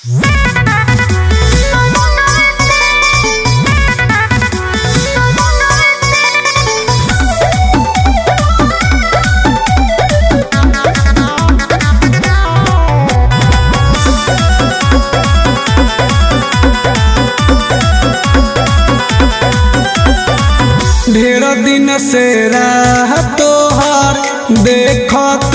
दिन से राह तोहर देखत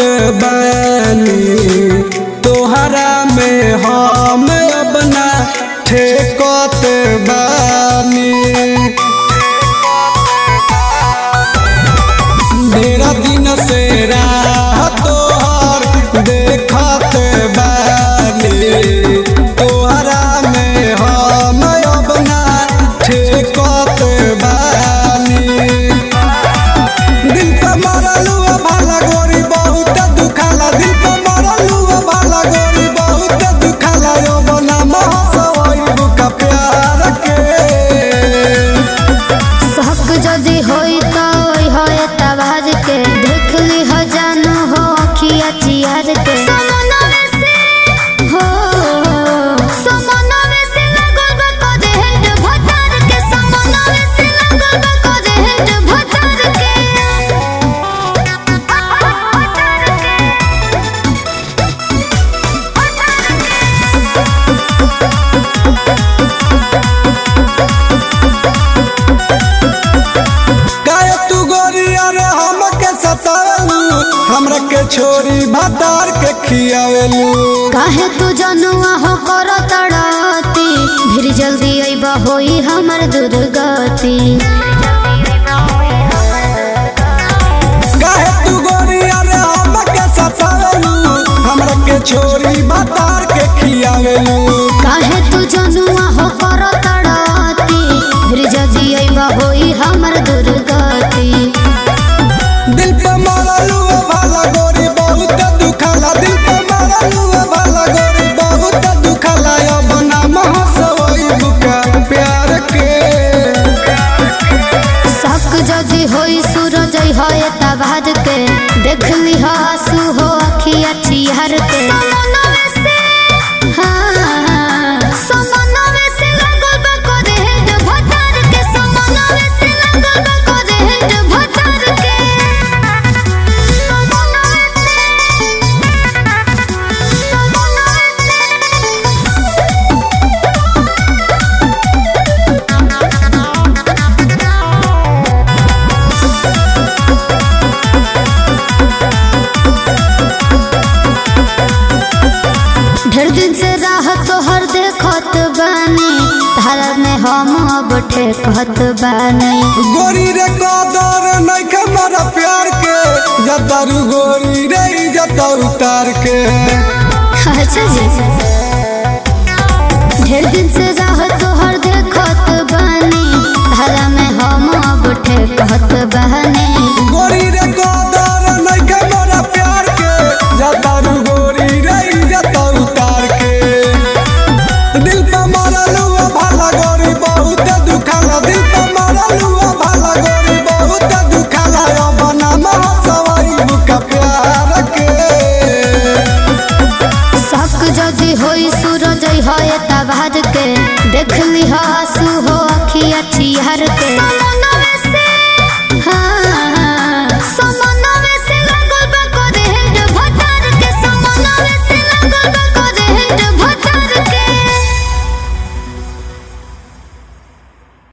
बानी तोहरा में हम अपना ठेकत बानी ढेर दिन से राह तोहर देखत बानी तोहरा में हम अपना ठेकत बानी दिल पे मरलू भाला गोरी बहुत दुखाला दिल पे मरलू भाला गोरी बहुत दुखाला यो बना महसवई बुका प्यार के शक जदि होई त ओई होए तबार के देख ली हो जानू हो अखिया चियार के समनवे से हो समनवे से लगल बा कोजे हेड भटार के समनवे से लगल बा कोजे हेड भटार के काहे तू गोरी अरे हमके सतावेलू हमरा के छोरी भातार के खियावेलू काहे तू जनुआ हो कर तड़ाती फिर जल्दी अइबा होई हमर दुर्गति काहे तू गोरी अरे हमके सतावेलू हमरा के छोरी भातार के खियावेलू काहे तू जनुआ हो कर तड़ाती फिर जल्दी अइबा होई हमर दुर्गति दिल पे मरलू भाला गोरी बहुत दुखाला दिल पे मरलू भाला गोरी बहुत दुखाला अब ना महसवई बुका प्यार के शक जदि होई सूरज होए तबार के देख ली हो आंसू हो अखिया चिहर के हाँ, समनवे से लगल बा कोजे हेड भटार के, समनवे से लगल बा कोजे हेड भटार के। ढेर दिन से राह तोहर देखत बानी धारा में हम अब ठेकत बानी गोरी रे कदर नइखे मरा प्यार के जतारू गोरी रे जता उतार के अच्छा जी ढेर दिन से राह तोहर देखत बानी धारा में हम अब ठेकत बानी गोरी रे कदर नइखे मरा प्यार के जतारू गोरी रे जता उतार के दिल पे मरलू भाला गोरी बहुत दुखाला दिल पे मरलू भाला गोरी बहुत दुखाला अब ना महसवई बुका प्यार के शक जदि होई सूरज होए तबार के देख ली हो आंसू हो अखिया चिहर के